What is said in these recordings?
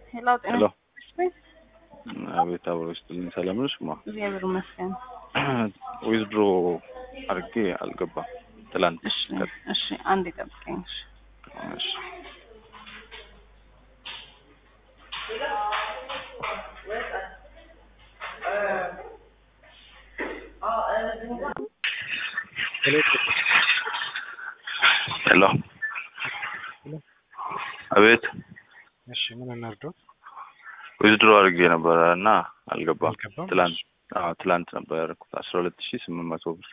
ሄሎ ጤና ሄሎ ይስጥልኝ። አቤት አብሮ ይስጥልኝ። ሰላም ነሽ? ማ እግዚአብሔር ይመስገን። ዊዝድሮ አድርጌ አልገባም ትላንት። እሺ እሺ፣ አንድ ይጠብቀኝ። እሺ እሺ ሄሎ አቤት እሺ ምን እናድርገው? ዊዝድሮ አድርጌ ነበረ እና አልገባም። አልገባም? ትላንት አዎ ትላንት ነበር ያደረኩት አስራ ሁለት ሺህ ስምንት መቶ ብር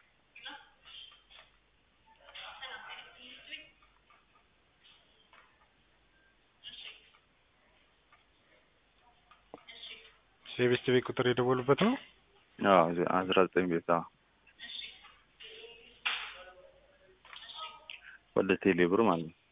የቤስት ቤት ቁጥር የደወሉበት ነው። አዎ አስራ ዘጠኝ ቤት አዎ ወደ ቴሌ ብር ማለት ነው።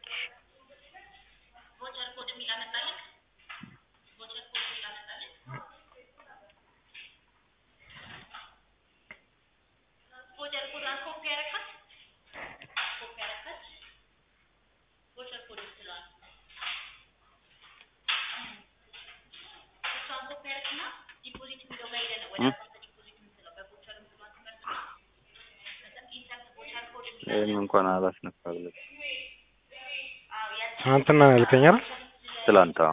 ይህን እንኳን አላስነካለት ትናንትና ነው ያልከኝ አይደል? ትላንት አዎ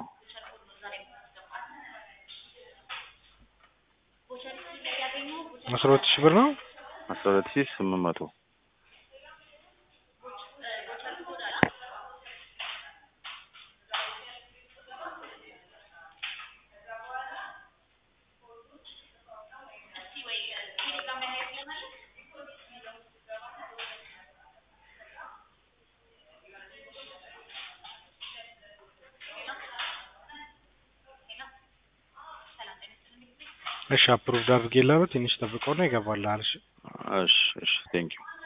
አስራ ሁለት ሺህ ብር ነው። አስራ ሁለት ሺህ ስምንት መቶ እሺ አፕሩቭድ አድርጌልሃለሁ። ትንሽ ጠብቀውና ይገባልሃል። እሺ እሺ እሺ ቴንኪው